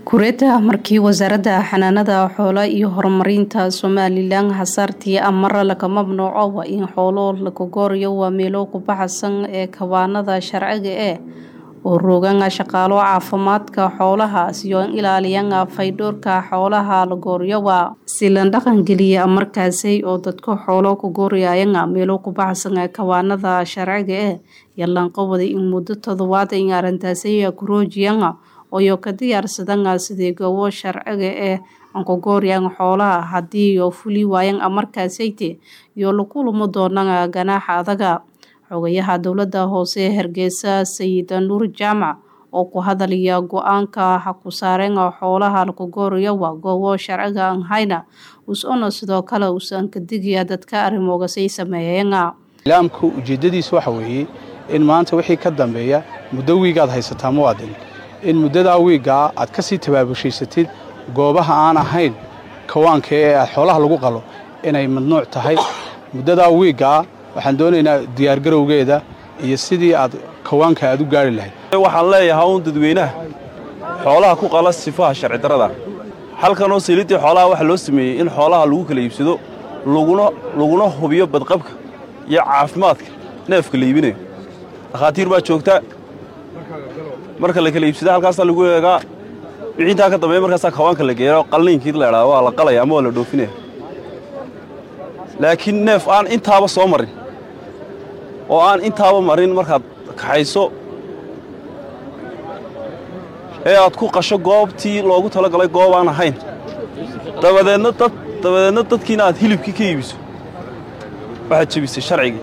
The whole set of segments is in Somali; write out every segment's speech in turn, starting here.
kureeta markii wasaaradda xanaanada xoolo iyo horumarinta somalilan hasaartii amara laga mamnuuco waa in xoolo laga gooriyo waa meelo ku baxsan ee kawaanada sharciga eh oo rooganga shaqaalo caafimaadka xoolaha siyo in ilaaliyanga faydhoorka xoolaha la gooriyowa si la dhaqangeliya markaasi oo dadka xoolo ku gooriyayanga meelo ku baxsan ee kawaanada sharciga eh yalanqowada in muddo toddobaad in arrintaasi kuroojiyanga oyo ka diyaarsadanga sidii gobo sharciga eh ankogooriyan xoolaha haddii oo fuli waayan markaasayte iyo lakulamo doonanga ganaaxa adaga xogayaha dowladda hoose hargeysa sayid nuur jaamac oo ku hadalaya go-aanka haku saareenga xoolaha lakugooriyo waa goobo sharciga an hayna us-ona sidoo kale uusan ka digaya dadka arrimoogasay sameeyeena ilaamka ujeeddadiisa waxa weeye in maanta wixii ka dambeeya muddo wiigaad haysataa muwaadin in muddadaa wiiggaa aad ka sii tabaabushhaysatid goobaha aan ahayn kawaanka ee aad xoolaha lagu qalo inay mamnuuc tahay muddadaa wiiggaa waxaan doonaynaa diyaargarowgeeda iyo sidii aad kawaanka aad u gaari lahayd waxaan leeyahay uun dadweynaha xoolaha ku qala sifaha sharci darrada halkanoo siliddii xoolaha waxaa loo sameeyey in xoolaha lagu kala iibsado laguna hubiyo badqabka iyo caafimaadka neefka la iibinayo dhakhaatiir baa joogta marka la kala iibsada halkaasaa lagu eegaa wixii intaa ka dambeeya markaasaa kawaanka la geeya qalliinkii la idhaha waa la qalaya ama waa la dhoofinaya laakiin neef aan intaaba soo marin oo aan intaaba marin markaad kaxayso ee aad ku qasho goobtii loogu talagalay goob aan ahayn dabadeedna dad dabadeedna dadkiina aad hilibkii ka iibiso waxaad jebisay sharcigii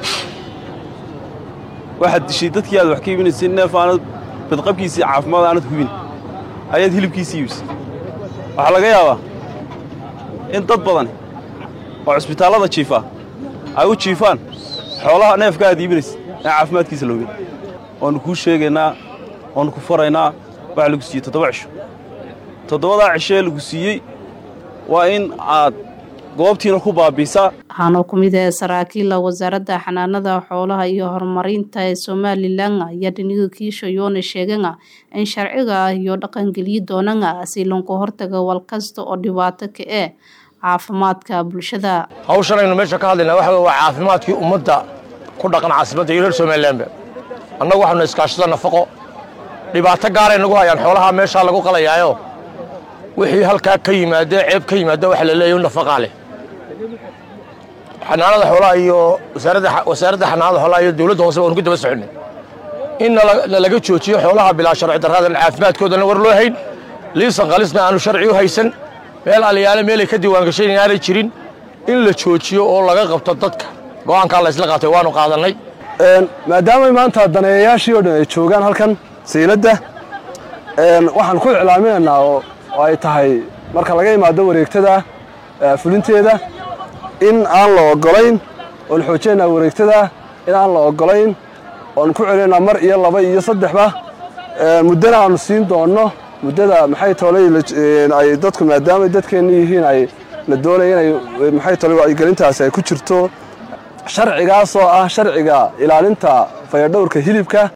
waxaad dishay dadkii aad wax ka iibinaysay neef aanad badqabkiisii caafimaad aanad hubin ayaad hilibkiisii iibisay waxaa laga yaabaa in dad badani oo cusbitaallada jiifaa ay u jiifaan xoolaha neefka aad iibinaysa aan caafimaadkiisa la hubin waannu kuu sheegaynaa waannu ku faraynaa waxaa lagu siiyey toddoba cisho toddobadaa cisho ee lagu siiyey waa in aad goobtiina ku baabiisaa waxaana ku mid ah saraakiila wasaaradda xanaanada xoolaha iyo horumarinta ee somalilan ayaa dhiniga kiishayoona sheeganga in sharciga iyo dhaqangeliyi doonanga si lanku hortaga wal kasta oo dhibaato ka eh caafimaadka bulshada hawshan aynu meesha ka hadlayna waxa waa caafimaadkii ummadda ku dhaqan caasimadda iyo reer somalilanba annagu waxaanu iskaashada nafaqo dhibaato gaaray nagu hayaan xoolaha meeshaa lagu qalayaayo wixii halkaa ka yimaada ceeb ka yimaada waxa la leeyahy nafaqaa leh xanaanada xoolaha iyo wasaaradda xanaanada xoolaha iyo dawladda hoose waanu ku daba soconnay in nalaga joojiyo xoolaha bilaa sharci darradan caafimaadkoodana war loo hayn liisan qalisna aanu sharci u haysan meel aliyaale meelay ka diiwaangashayn inaanay jirin in la joojiyo oo laga qabto dadka go'aankaa la isla qaatay waanu qaadannay maadaamay maanta daneeyayaashii oo dhan ay joogaan halkan sayladda waxaan ku iclaaminaynaa oo ay tahay marka laga imaado wareegtada fulinteeda in aan la oggolayn oon xoojinaynaa wareegtada in aan la oggolayn oon ku celinaynaa mar iyo laba iyo saddexba muddana aanu siin doonno muddada maxay toolay ay dadku maadaamay dadkeenna yihiin ay la doonaya inay maxay toolay wacyigelintaasi ay ku jirto sharcigaasoo ah sharciga ilaalinta fayadhowrka hilibka